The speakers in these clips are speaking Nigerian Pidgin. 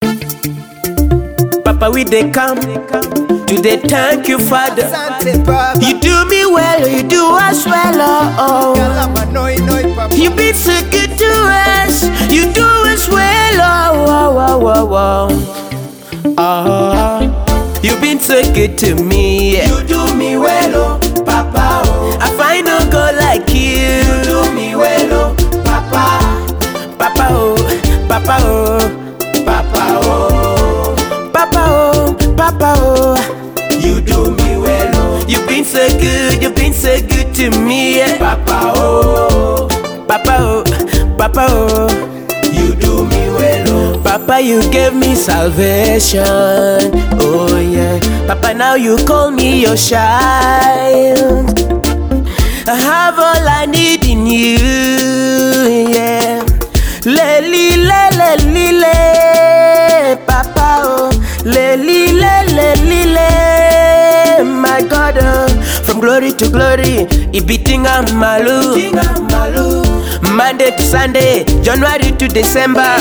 Papa, we they come to the thank you, Father. Asante Baba. You do me well, you do us well, oh. Kalama noi noi Papa. You been so good to us, you do us well, oh, oh, oh, oh, oh. oh. You been so good to me, you do me well, oh, Papa, oh. I find no girl like you, you do me well, oh, Papa, Papa, oh, Papa, oh, Papa, oh, Papa, oh, Papa, oh. You do me well, oh. You been so good, you been so good to me, yeah. Papa, oh, Papa, oh, Papa, oh. You do me well, oh. Papa, you gave me salvation, oh yeah. Papa, now you call me your child. I have all I need in you, yeah. Le li le le li le, Papa oh. Le li le le li le, my God oh. From glory to glory, ibiting malu. Monday to Sunday, January to December.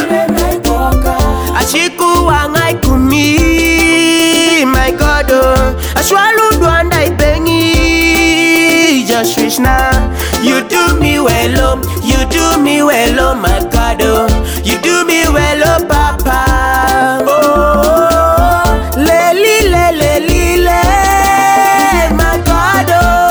Ashiku wangai kumi, my God oh. Ashwalu duanda ibengi, just wish now. You do me well, oh, you do me well, oh my God, oh. You do me well, oh Papa. Oh, le li le le li le, my God,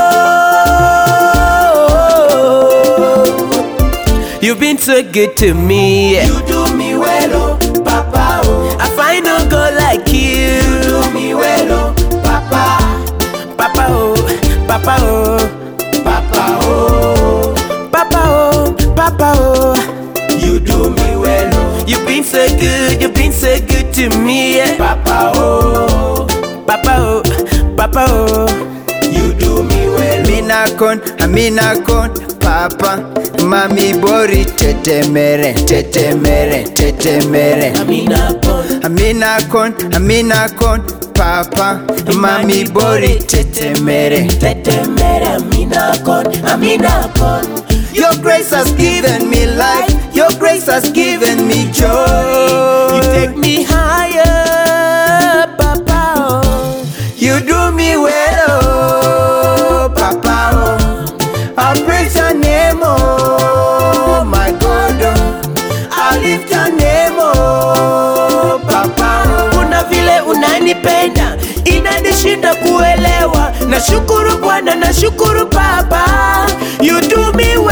oh. You've been so good to me. You do me well, oh Papa, oh. I find no girl like you. You do me well, oh Papa, Papa, oh, Papa, oh, Papa, oh, Papa, oh, Papa, oh. You do me well, oh. You've been so good, you've been so good to me, yeah. Papa, oh, Papa, oh, Papa, oh. You do me well, oh. Amina kon, amina kon, papa. Mami bori tetemere, tetemere, tetemere. Amina pon, Amina kon, amina kon, papa. Mami bori tetemere. tetemere, Amina pon, Amina pon. Your grace has given me life. Your grace has given me joy. You take me higher, Papa. Oh. You do me well, oh, Papa. Oh. I praise your name, oh, my God. Oh. I lift your name, oh, Papa. Oh. Kuna vile unanipenda inanishinda kuelewa. Nashukuru Bwana, nashukuru Baba, you do me